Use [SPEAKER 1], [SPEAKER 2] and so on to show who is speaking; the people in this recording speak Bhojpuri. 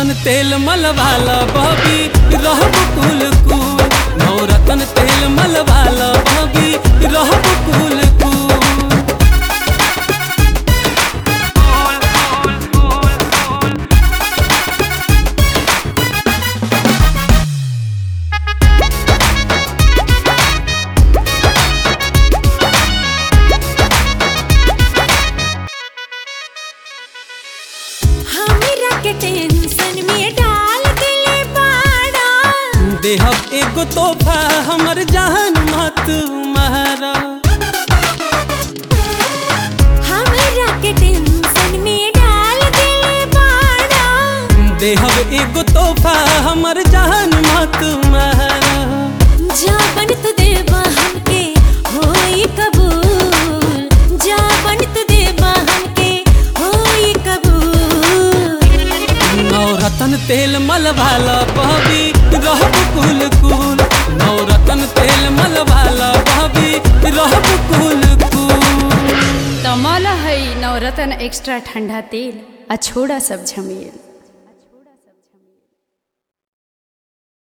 [SPEAKER 1] नवरत्न तेल मलवाला बबी रहब कुल कुल नवरत्न तेल मलवाला बबी रहब कुल कुल
[SPEAKER 2] हमरा के टेंशन में डाल दिले बाड़ा
[SPEAKER 1] देहब एगो तोहफा हमर जहान मत मारा
[SPEAKER 2] हमरा के टेंशन में डाल दिले बाड़ा
[SPEAKER 1] देहब एगो तोहफा हमर जहान मत मारा
[SPEAKER 2] जाबन तू देबा हमके होई कबूल जाबन तू देबा हमके होई कबूल
[SPEAKER 1] नवरत्न तेल मलवाला बबी रहब कुल कुल नवरत्न तेल मलवाला बबी रहब कुल कुल
[SPEAKER 3] तमल है नवरत्न एक्स्ट्रा ठंडा तेल आ छोड़ा सब झमेल